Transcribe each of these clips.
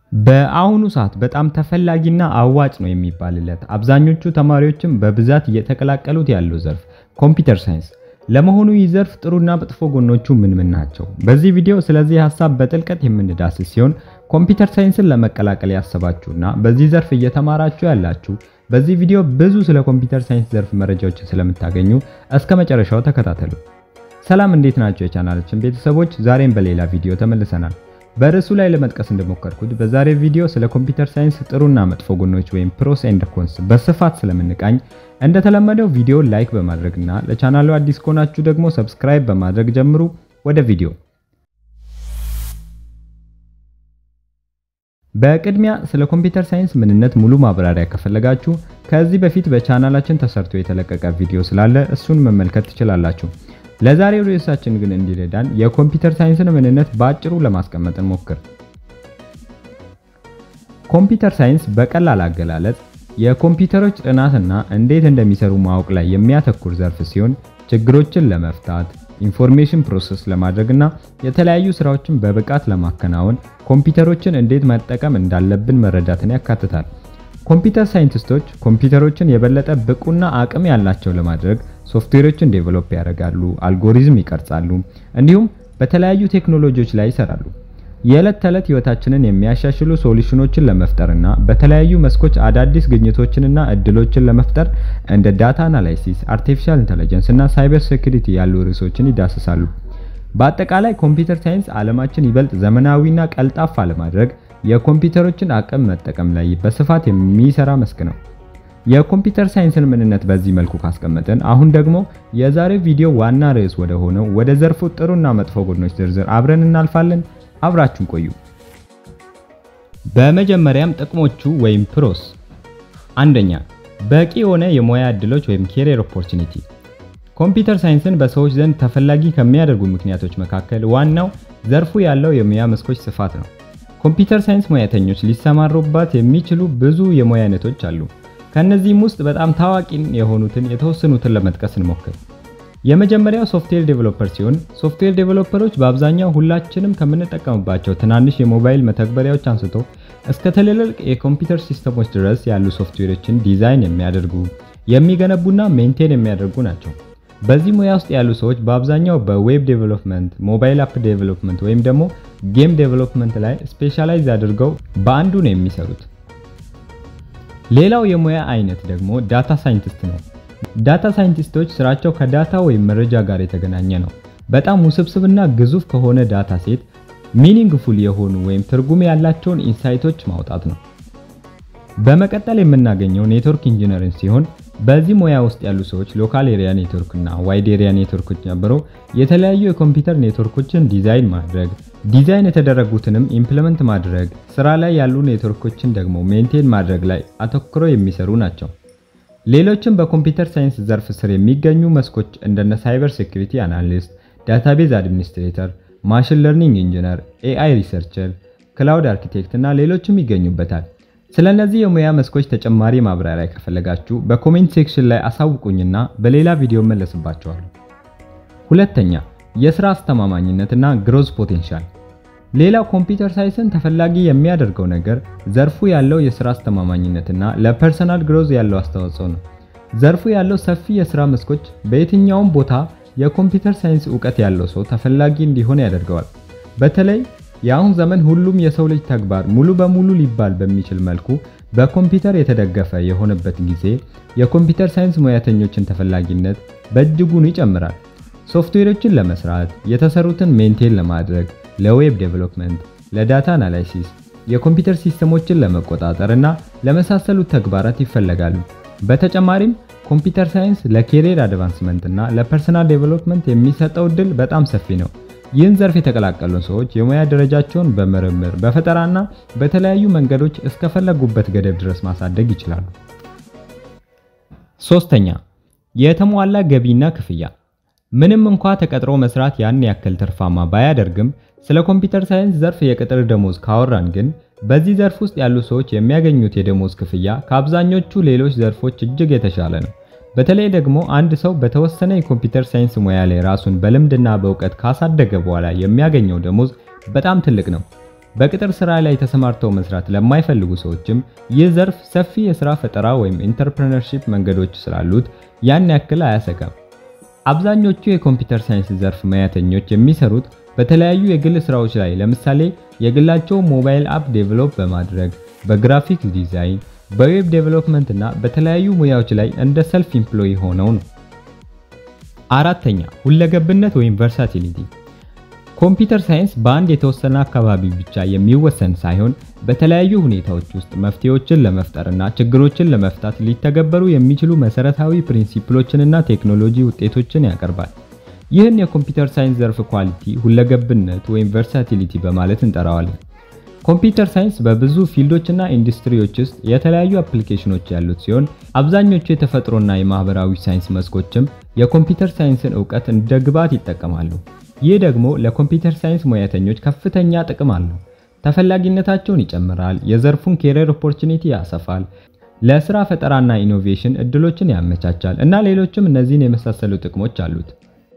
በአሁኑ ሰዓት በጣም ተፈላጊና አዋጭ ነው የሚባልለት አብዛኞቹ ተማሪዎችም በብዛት እየተቀላቀሉት ያለው ዘርፍ ኮምፒውተር ሳይንስ። ለመሆኑ ይህ ዘርፍ ጥሩና መጥፎ ጎኖቹ ምን ምን ናቸው? በዚህ ቪዲዮ ስለዚህ ሀሳብ በጥልቀት የምንዳስስ ሲሆን ኮምፒውተር ሳይንስን ለመቀላቀል ያሰባችሁና በዚህ ዘርፍ እየተማራችሁ ያላችሁ በዚህ ቪዲዮ ብዙ ስለ ኮምፒውተር ሳይንስ ዘርፍ መረጃዎችን ስለምታገኙ እስከ መጨረሻው ተከታተሉ። ሰላም እንዴት ናቸው የቻናላችን ቤተሰቦች? ዛሬም በሌላ ቪዲዮ ተመልሰናል። በርዕሱ ላይ ለመጥቀስ እንደሞከርኩት በዛሬ ቪዲዮ ስለ ኮምፒውተር ሳይንስ ጥሩና መጥፎ ጎኖች ወይም ፕሮስ ኤንድ ኮንስ በስፋት ስለምንቃኝ እንደተለመደው ቪዲዮ ላይክ በማድረግና ለቻናሉ አዲስ ከሆናችሁ ደግሞ ሰብስክራይብ በማድረግ ጀምሩ። ወደ ቪዲዮ በቅድሚያ ስለ ኮምፒውተር ሳይንስ ምንነት ሙሉ ማብራሪያ ከፈለጋችሁ ከዚህ በፊት በቻናላችን ተሰርቶ የተለቀቀ ቪዲዮ ስላለ እሱን መመልከት ትችላላችሁ። ለዛሬው ርዕሳችን ግን እንዲረዳን የኮምፒውተር ሳይንስን ምንነት በአጭሩ ለማስቀመጥ እንሞክር። ኮምፒውተር ሳይንስ በቀላል አገላለጽ የኮምፒውተሮች ጥናትና እንዴት እንደሚሰሩ ማወቅ ላይ የሚያተኩር ዘርፍ ሲሆን ችግሮችን ለመፍታት ኢንፎርሜሽን ፕሮሰስ ለማድረግና የተለያዩ ስራዎችን በብቃት ለማከናወን ኮምፒውተሮችን እንዴት መጠቀም እንዳለብን መረዳትን ያካትታል። ኮምፒውተር ሳይንቲስቶች ኮምፒውተሮችን የበለጠ ብቁና አቅም ያላቸው ለማድረግ ሶፍትዌሮችን ዴቨሎፕ ያደርጋሉ፣ አልጎሪዝም ይቀርጻሉ፣ እንዲሁም በተለያዩ ቴክኖሎጂዎች ላይ ይሰራሉ። የዕለት ተዕለት ህይወታችንን የሚያሻሽሉ ሶሉሽኖችን ለመፍጠርና በተለያዩ መስኮች አዳዲስ ግኝቶችንና እድሎችን ለመፍጠር እንደ ዳታ አናላይሲስ፣ አርቲፊሻል ኢንተለጀንስ እና ሳይበር ሴኩሪቲ ያሉ ርዕሶችን ይዳስሳሉ። በአጠቃላይ ኮምፒውተር ሳይንስ ዓለማችን ይበልጥ ዘመናዊና ቀልጣፋ ለማድረግ የኮምፒውተሮችን አቅም መጠቀም ላይ በስፋት የሚሰራ መስክ ነው። የኮምፒውተር ሳይንስን ምንነት በዚህ መልኩ ካስቀመጥን አሁን ደግሞ የዛሬው ቪዲዮ ዋና ርዕስ ወደ ሆነው ወደ ዘርፉ ጥሩና መጥፎ ጎኖች ዝርዝር አብረን እናልፋለን። አብራችሁን ቆዩ። በመጀመሪያም ጥቅሞቹ ወይም ፕሮስ፣ አንደኛ በቂ የሆነ የሙያ እድሎች ወይም ኬሪየር ኦፖርቹኒቲ። ኮምፒውተር ሳይንስን በሰዎች ዘንድ ተፈላጊ ከሚያደርጉ ምክንያቶች መካከል ዋናው ዘርፉ ያለው የሙያ መስኮች ስፋት ነው። ኮምፒውተር ሳይንስ ሙያተኞች ሊሰማሩባት የሚችሉ ብዙ የሙያ አይነቶች አሉ። ከነዚህም ውስጥ በጣም ታዋቂ የሆኑትን የተወሰኑትን ለመጥቀስ እንሞክር። የመጀመሪያው ሶፍትዌር ዴቨሎፐር ሲሆን ሶፍትዌር ዴቨሎፐሮች በአብዛኛው ሁላችንም ከምንጠቀምባቸው ትናንሽ የሞባይል መተግበሪያዎች አንስቶ እስከ ትልልቅ የኮምፒውተር ሲስተሞች ድረስ ያሉ ሶፍትዌሮችን ዲዛይን የሚያደርጉ የሚገነቡና ሜንቴን የሚያደርጉ ናቸው። በዚህ ሙያ ውስጥ ያሉ ሰዎች በአብዛኛው በዌብ ዴቨሎፕመንት፣ ሞባይል አፕ ዴቨሎፕመንት ወይም ደግሞ ጌም ዴቨሎፕመንት ላይ ስፔሻላይዝ አድርገው በአንዱ ነው የሚሰሩት። ሌላው የሙያ አይነት ደግሞ ዳታ ሳይንቲስት ነው። ዳታ ሳይንቲስቶች ስራቸው ከዳታ ወይም መረጃ ጋር የተገናኘ ነው። በጣም ውስብስብና ግዙፍ ከሆነ ዳታ ሴት ሚኒንግፉል የሆኑ ወይም ትርጉም ያላቸውን ኢንሳይቶች ማውጣት ነው። በመቀጠል የምናገኘው ኔትወርክ ኢንጂነሪንግ ሲሆን በዚህ ሙያ ውስጥ ያሉ ሰዎች ሎካል ኤሪያ ኔትወርክ እና ዋይድ ኤሪያ ኔትወርኮች ጨምሮ የተለያዩ የኮምፒውተር ኔትወርኮችን ዲዛይን ማድረግ፣ ዲዛይን የተደረጉትንም ኢምፕሊመንት ማድረግ፣ ስራ ላይ ያሉ ኔትወርኮችን ደግሞ ሜንቴን ማድረግ ላይ አተኩረው የሚሰሩ ናቸው። ሌሎችም በኮምፒውተር ሳይንስ ዘርፍ ስር የሚገኙ መስኮች እንደነ ሳይበር ሴኩሪቲ አናሊስት፣ ዳታቤዝ አድሚኒስትሬተር፣ ማሽን ለርኒንግ ኢንጂነር፣ ኤአይ ሪሰርቸር፣ ክላውድ አርኪቴክት እና ሌሎችም ይገኙበታል። ስለ እነዚህ የሙያ መስኮች ተጨማሪ ማብራሪያ ከፈለጋችሁ በኮሜንት ሴክሽን ላይ አሳውቁኝና በሌላ ቪዲዮ መለስባቸዋለሁ። ሁለተኛ የስራ አስተማማኝነትና ግሮዝ ፖቴንሻል። ሌላው ኮምፒውተር ሳይንስን ተፈላጊ የሚያደርገው ነገር ዘርፉ ያለው የስራ አስተማማኝነትና ለፐርሰናል ግሮዝ ያለው አስተዋጽኦ ነው። ዘርፉ ያለው ሰፊ የስራ መስኮች በየትኛውም ቦታ የኮምፒውተር ሳይንስ እውቀት ያለው ሰው ተፈላጊ እንዲሆን ያደርገዋል። በተለይ የአሁን ዘመን ሁሉም የሰው ልጅ ተግባር ሙሉ በሙሉ ሊባል በሚችል መልኩ በኮምፒውተር የተደገፈ የሆነበት ጊዜ የኮምፒውተር ሳይንስ ሙያተኞችን ተፈላጊነት በእጅጉን ይጨምራል። ሶፍትዌሮችን ለመስራት፣ የተሰሩትን ሜንቴን ለማድረግ፣ ለዌብ ዴቨሎፕመንት፣ ለዳታ አናላይሲስ፣ የኮምፒውተር ሲስተሞችን ለመቆጣጠር እና ለመሳሰሉት ተግባራት ይፈለጋሉ። በተጨማሪም ኮምፒውተር ሳይንስ ለኬሪየር አድቫንስመንት እና ለፐርሰናል ዴቨሎፕመንት የሚሰጠው እድል በጣም ሰፊ ነው። ይህን ዘርፍ የተቀላቀሉ ሰዎች የሙያ ደረጃቸውን በምርምር በፈጠራና በተለያዩ መንገዶች እስከፈለጉበት ገደብ ድረስ ማሳደግ ይችላሉ። ሶስተኛ የተሟላ ገቢና ክፍያ። ምንም እንኳ ተቀጥሮ መስራት ያን ያክል ትርፋማ ባያደርግም ስለ ኮምፒውተር ሳይንስ ዘርፍ የቅጥር ደሞዝ ካወራን ግን በዚህ ዘርፍ ውስጥ ያሉ ሰዎች የሚያገኙት የደሞዝ ክፍያ ከአብዛኞቹ ሌሎች ዘርፎች እጅግ የተሻለ ነው። በተለይ ደግሞ አንድ ሰው በተወሰነ የኮምፒውተር ሳይንስ ሙያ ላይ ራሱን በልምድና በእውቀት ካሳደገ በኋላ የሚያገኘው ደሞዝ በጣም ትልቅ ነው። በቅጥር ስራ ላይ ተሰማርተው መስራት ለማይፈልጉ ሰዎችም ይህ ዘርፍ ሰፊ የስራ ፈጠራ ወይም ኢንተርፕረነርሺፕ መንገዶች ስላሉት ያን ያክል አያሰጋም። አብዛኞቹ የኮምፒውተር ሳይንስ ዘርፍ ሙያተኞች የሚሰሩት በተለያዩ የግል ስራዎች ላይ ለምሳሌ የግላቸው ሞባይል አፕ ዴቨሎፕ በማድረግ በግራፊክ ዲዛይን፣ በዌብ ዴቨሎፕመንት እና በተለያዩ ሙያዎች ላይ እንደ ሰልፍ ኢምፕሎይ ሆነው ነው። አራተኛ ሁለገብነት ወይም ቨርሳቲሊቲ። ኮምፒውተር ሳይንስ በአንድ የተወሰነ አካባቢ ብቻ የሚወሰን ሳይሆን በተለያዩ ሁኔታዎች ውስጥ መፍትሄዎችን ለመፍጠርና ችግሮችን ለመፍታት ሊተገበሩ የሚችሉ መሰረታዊ ፕሪንሲፕሎችንና ቴክኖሎጂ ውጤቶችን ያቀርባል። ይህን የኮምፒውተር ሳይንስ ዘርፍ ኳሊቲ ሁለገብነት ወይም ቨርሳቲሊቲ በማለት እንጠራዋለን። ኮምፒውተር ሳይንስ በብዙ ፊልዶችና ኢንዱስትሪዎች ውስጥ የተለያዩ አፕሊኬሽኖች ያሉት ሲሆን አብዛኞቹ የተፈጥሮና የማህበራዊ ሳይንስ መስኮችም የኮምፒውተር ሳይንስን እውቀት እንደ ግብዓት ይጠቀማሉ። ይህ ደግሞ ለኮምፒውተር ሳይንስ ሙያተኞች ከፍተኛ ጥቅም አለው። ተፈላጊነታቸውን ይጨምራል፣ የዘርፉን ኬሪየር ኦፖርቹኒቲ ያሰፋል፣ ለስራ ፈጠራና ኢኖቬሽን እድሎችን ያመቻቻል እና ሌሎችም እነዚህን የመሳሰሉ ጥቅሞች አሉት።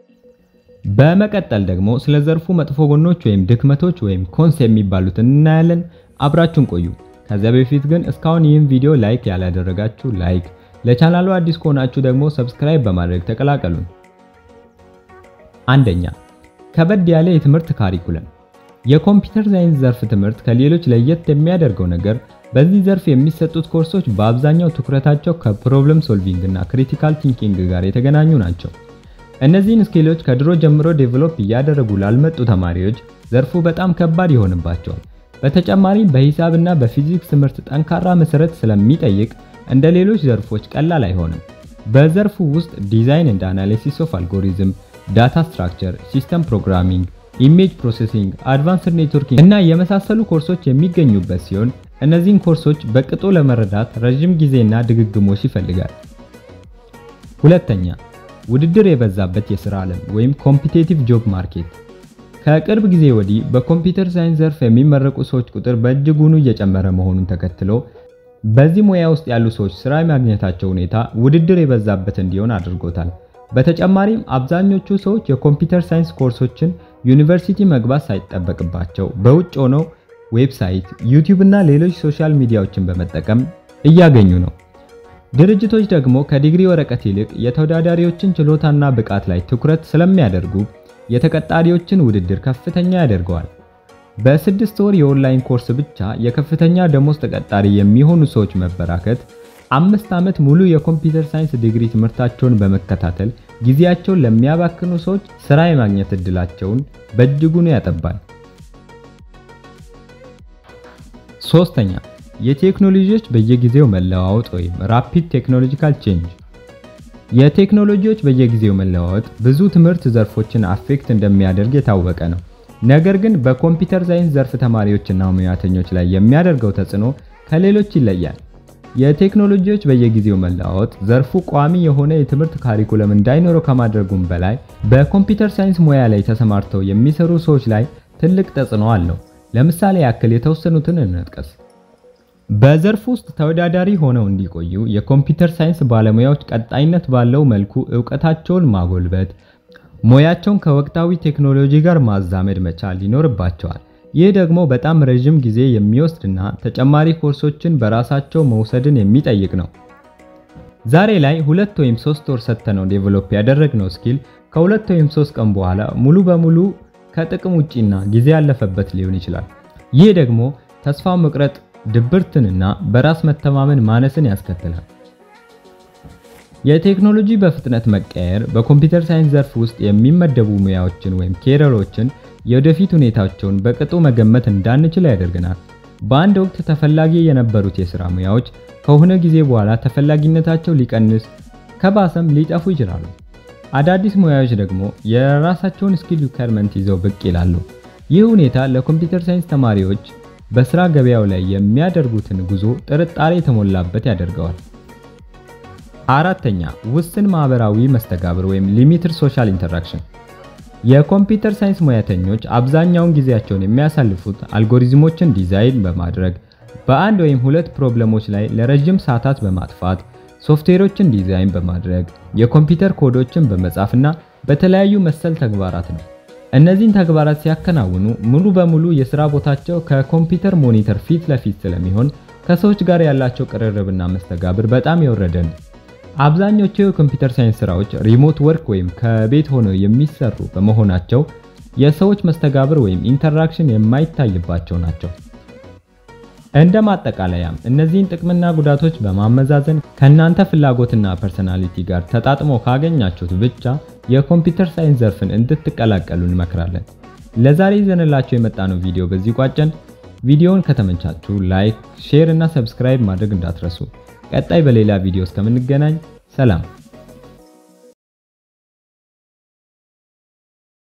በመቀጠል ደግሞ ስለ ዘርፉ መጥፎ ጎኖች ወይም ድክመቶች ወይም ኮንስ የሚባሉትን እናያለን። አብራችሁን ቆዩ። ከዚያ በፊት ግን እስካሁን ይህን ቪዲዮ ላይክ ያላደረጋችሁ ላይክ፣ ለቻናሉ አዲስ ከሆናችሁ ደግሞ ሰብስክራይብ በማድረግ ተቀላቀሉን። አንደኛ ከበድ ያለ የትምህርት ካሪኩለም። የኮምፒውተር ሳይንስ ዘርፍ ትምህርት ከሌሎች ለየት የሚያደርገው ነገር በዚህ ዘርፍ የሚሰጡት ኮርሶች በአብዛኛው ትኩረታቸው ከፕሮብለም ሶልቪንግ እና ክሪቲካል ቲንኪንግ ጋር የተገናኙ ናቸው። እነዚህን ስኪሎች ከድሮ ጀምሮ ዴቨሎፕ እያደረጉ ላልመጡ ተማሪዎች ዘርፉ በጣም ከባድ ይሆንባቸዋል። በተጨማሪም በሂሳብና በፊዚክስ ትምህርት ጠንካራ መሰረት ስለሚጠይቅ እንደ ሌሎች ዘርፎች ቀላል አይሆንም። በዘርፉ ውስጥ ዲዛይን እንደ አናሊሲስ ኦፍ አልጎሪዝም፣ ዳታ ስትራክቸር፣ ሲስተም ፕሮግራሚንግ፣ ኢሜጅ ፕሮሴሲንግ፣ አድቫንስድ ኔትወርኪንግ እና የመሳሰሉ ኮርሶች የሚገኙበት ሲሆን እነዚህን ኮርሶች በቅጡ ለመረዳት ረዥም ጊዜና ድግግሞሽ ይፈልጋል። ሁለተኛ ውድድር የበዛበት የሥራ ዓለም ወይም ኮምፒቴቲቭ ጆብ ማርኬት። ከቅርብ ጊዜ ወዲህ በኮምፒውተር ሳይንስ ዘርፍ የሚመረቁ ሰዎች ቁጥር በእጅጉኑ እየጨመረ መሆኑን ተከትሎ በዚህ ሙያ ውስጥ ያሉ ሰዎች ስራ የማግኘታቸው ሁኔታ ውድድር የበዛበት እንዲሆን አድርጎታል። በተጨማሪም አብዛኞቹ ሰዎች የኮምፒውተር ሳይንስ ኮርሶችን ዩኒቨርሲቲ መግባት ሳይጠበቅባቸው በውጭ ሆነው ዌብሳይት፣ ዩቲዩብ እና ሌሎች ሶሻል ሚዲያዎችን በመጠቀም እያገኙ ነው። ድርጅቶች ደግሞ ከዲግሪ ወረቀት ይልቅ የተወዳዳሪዎችን ችሎታና ብቃት ላይ ትኩረት ስለሚያደርጉ የተቀጣሪዎችን ውድድር ከፍተኛ ያደርገዋል። በስድስት ወር የኦንላይን ኮርስ ብቻ የከፍተኛ ደሞዝ ተቀጣሪ የሚሆኑ ሰዎች መበራከት አምስት ዓመት ሙሉ የኮምፒውተር ሳይንስ ዲግሪ ትምህርታቸውን በመከታተል ጊዜያቸውን ለሚያባክኑ ሰዎች ስራ የማግኘት እድላቸውን በእጅጉኑ ያጠባል። ሶስተኛ የቴክኖሎጂዎች በየጊዜው መለዋወጥ ወይም ራፒድ ቴክኖሎጂካል ቼንጅ። የቴክኖሎጂዎች በየጊዜው መለዋወጥ ብዙ ትምህርት ዘርፎችን አፌክት እንደሚያደርግ የታወቀ ነው። ነገር ግን በኮምፒውተር ሳይንስ ዘርፍ ተማሪዎችና ሙያተኞች ላይ የሚያደርገው ተጽዕኖ ከሌሎች ይለያል። የቴክኖሎጂዎች በየጊዜው መለዋወጥ ዘርፉ ቋሚ የሆነ የትምህርት ካሪኩለም እንዳይኖረው ከማድረጉም በላይ በኮምፒውተር ሳይንስ ሙያ ላይ ተሰማርተው የሚሰሩ ሰዎች ላይ ትልቅ ተጽዕኖ አለው። ለምሳሌ ያክል የተወሰኑትን እንጥቀስ። በዘርፍ ውስጥ ተወዳዳሪ ሆነው እንዲቆዩ የኮምፒውተር ሳይንስ ባለሙያዎች ቀጣይነት ባለው መልኩ ዕውቀታቸውን ማጎልበት፣ ሙያቸውን ከወቅታዊ ቴክኖሎጂ ጋር ማዛመድ መቻል ይኖርባቸዋል። ይህ ደግሞ በጣም ረዥም ጊዜ የሚወስድና ተጨማሪ ኮርሶችን በራሳቸው መውሰድን የሚጠይቅ ነው። ዛሬ ላይ ሁለት ወይም ሶስት ወር ሰጥተነው ዴቨሎፕ ያደረግነው ስኪል ከሁለት ወይም ሶስት ቀን በኋላ ሙሉ በሙሉ ከጥቅም ውጪና ጊዜ ያለፈበት ሊሆን ይችላል። ይህ ደግሞ ተስፋ መቁረጥ ድብርትንና በራስ መተማመን ማነስን ያስከትላል። የቴክኖሎጂ በፍጥነት መቀየር በኮምፒውተር ሳይንስ ዘርፍ ውስጥ የሚመደቡ ሙያዎችን ወይም ኬሪየሮችን የወደፊት ሁኔታቸውን በቅጡ መገመት እንዳንችል ያደርገናል። በአንድ ወቅት ተፈላጊ የነበሩት የሥራ ሙያዎች ከሆነ ጊዜ በኋላ ተፈላጊነታቸው ሊቀንስ ከባሰም ሊጠፉ ይችላሉ። አዳዲስ ሙያዎች ደግሞ የራሳቸውን ስኪል ሪኳየርመንት ይዘው ብቅ ይላሉ። ይህ ሁኔታ ለኮምፒውተር ሳይንስ ተማሪዎች በስራ ገበያው ላይ የሚያደርጉትን ጉዞ ጥርጣሬ የተሞላበት ያደርገዋል። አራተኛ ውስን ማህበራዊ መስተጋብር ወይም ሊሚትድ ሶሻል ኢንተራክሽን። የኮምፒውተር ሳይንስ ሙያተኞች አብዛኛውን ጊዜያቸውን የሚያሳልፉት አልጎሪዝሞችን ዲዛይን በማድረግ በአንድ ወይም ሁለት ፕሮብለሞች ላይ ለረጅም ሰዓታት በማጥፋት ሶፍትዌሮችን ዲዛይን በማድረግ የኮምፒውተር ኮዶችን በመጻፍና በተለያዩ መሰል ተግባራት ነው። እነዚህን ተግባራት ሲያከናውኑ ሙሉ በሙሉ የሥራ ቦታቸው ከኮምፒውተር ሞኒተር ፊት ለፊት ስለሚሆን ከሰዎች ጋር ያላቸው ቅርርብና መስተጋብር በጣም የወረደ ነው። አብዛኞቹ የኮምፒውተር ሳይንስ ስራዎች ሪሞት ወርክ ወይም ከቤት ሆነው የሚሰሩ በመሆናቸው የሰዎች መስተጋብር ወይም ኢንተራክሽን የማይታይባቸው ናቸው። እንደ ማጠቃለያም እነዚህን ጥቅምና ጉዳቶች በማመዛዘን ከእናንተ ፍላጎትና ፐርሰናሊቲ ጋር ተጣጥሞ ካገኛችሁት ብቻ የኮምፒውተር ሳይንስ ዘርፍን እንድትቀላቀሉ እንመክራለን። ለዛሬ ይዘንላችሁ የመጣነው ቪዲዮ በዚህ ቋጨን። ቪዲዮውን ከተመቻችሁ ላይክ፣ ሼር እና ሰብስክራይብ ማድረግ እንዳትረሱ። ቀጣይ በሌላ ቪዲዮ እስከምንገናኝ ሰላም።